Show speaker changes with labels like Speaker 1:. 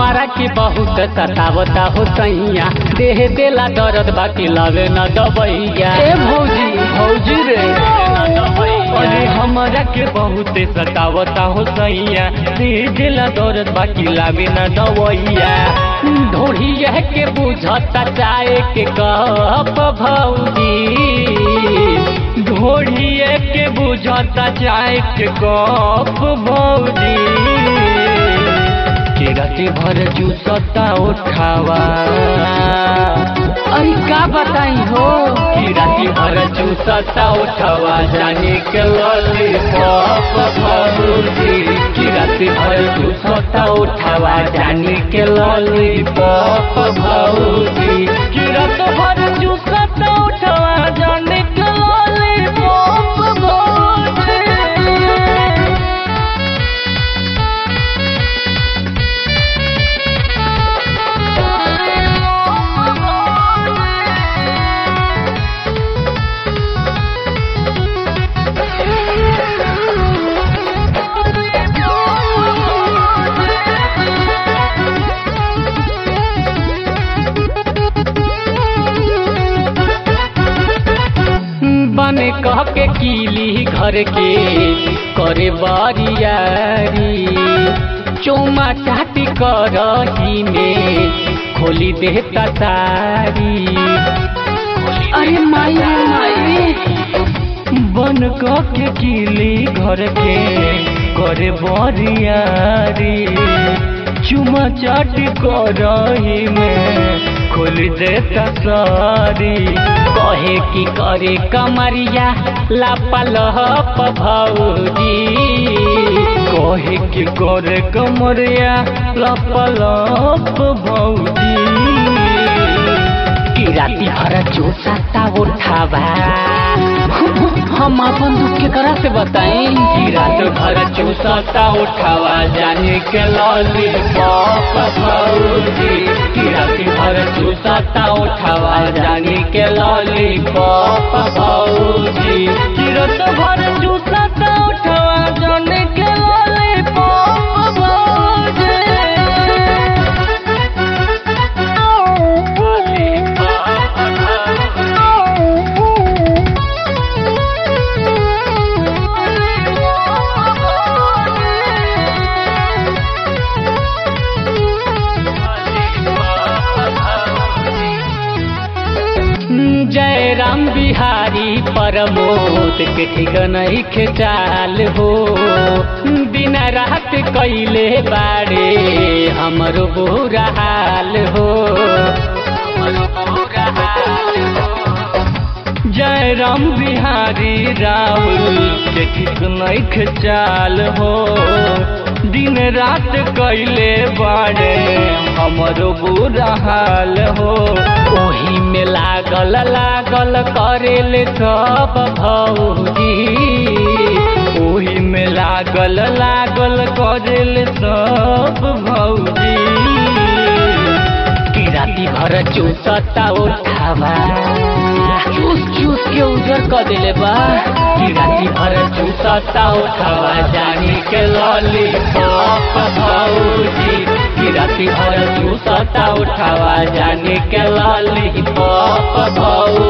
Speaker 1: हमारा के बहुत सतावता हो सैया देह देला दर्द बाकी लगे न दबैया
Speaker 2: ए भौजी भौजी रे
Speaker 1: अरे हमारा के बहुत सतावता हो सैया देह देला दर्द बाकी लागे न दबैया ढोढ़िया के बुझता चाहे के कप भौजी ढोढ़िया के बुझता चाहे के कप भौजी के राती भर जूसता उठावा
Speaker 2: अरे का बताई हो
Speaker 1: की राती भर चूसता उठावा जाने के लॉलीपॉप भरूजी की राती भर चूसता उठावा जाने के लॉलीपॉप भरूजी की रात भर चूसता उठावा जाने के लॉलीपॉप भरूजी बन कह के कीली घर के करे बारियारी चौमा चाटी करही में खोली देता तारी
Speaker 2: अरे माई रे माई
Speaker 1: बन कह के कीली घर के करे बारियारी चुमा चाट करही में खोल देता सारी कहे की करे कमरिया लापलहप भौजी कहे की करे कमरिया लापलहप भौजी की राती भर चूसता उठावा
Speaker 2: हम अपन दुख के करा से बताई
Speaker 1: की रात भर चूसता उठावा जाने के लॉलीपॉप भौजी की रात भर चूसता उठावा जाने के लॉलीपॉप भौजी की रात भर चूसता उठावा जाने के लॉलीपॉप भौजी जय राम बिहारी परमोद के ठीक नहीं खेचाल हो दिन रात कैले बाड़े हमरो बुरा हाल हो जय राम बिहारी राहुल के ठीक नहीं खेचाल हो दिन रात कैले बाड़े हमरो बुरा हाल हो ओही में लागल लागल करेल सब भौजी ओही में लागल लागल करेल सब भौजी की राती भर चूसता उठावा
Speaker 2: चूस चूस के उजर कर देले बा
Speaker 1: की राती भर चूसता उठावा जानी के लॉलीपॉप भौजी की राती भर चूसता उठावा जानी के लॉलीपॉप भौजी